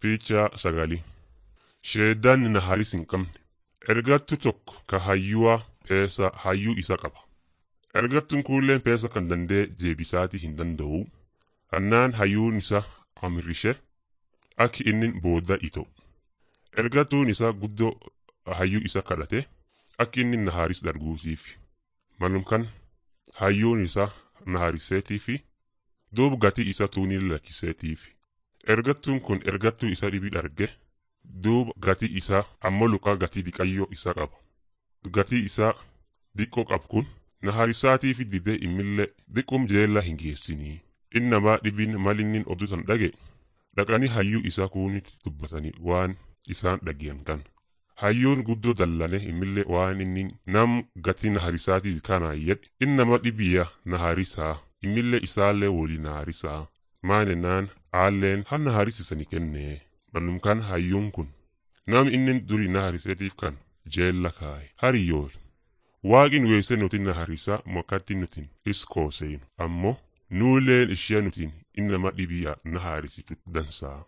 Fiichaa sagalii Sheeddaan na haris hin qabne. Ergattu tokko ka hayyuwaa peesa hayyuu isa qaba. Ergattuun kuulleen peesa kan dandee jeebisaatii hin danda'u. Annaan hayyuun isa amirrishe akki inni booda ita'u. Ergattuun isaa guddoo hayyuu isa kadhate akki inni na haris darguutiif. Malum kan hayyuun isaa na hariseetiifi duub gatii isa tuunii lakkiseetiif. Ergattuun kun ergattuu isa dhibi dharge duuba gatii isaa ammoo luqaa gatii diqayyoo isa qaba. Gatii isaa diqqoo qabu kun na harisaatiifi didee immillee diqqum jeella hin geessinii. Inni namaa dhibiin malinnin odusan dhage dhaqanii hayyuu isaa kuunitti dubbatanii waan isaan dhageyan kan. Hayyuun guddoo dallane immillee waan inni nam gatii na harisaatii kana yedhe inni nama dhibiyya na harisaa immillee isaallee woli na harisaa. Maanennaan aalleen hanna harisisani kennee. Mannum kan hayyuun kun nam inni durii na hariseetiif kan jeella kaaye hariyool waaqin weesse nuti na harisaa mokkatti nutin iskooseenu ammoo nuuleen ishee nutin inni nama dhibiya na harisitu dansaa.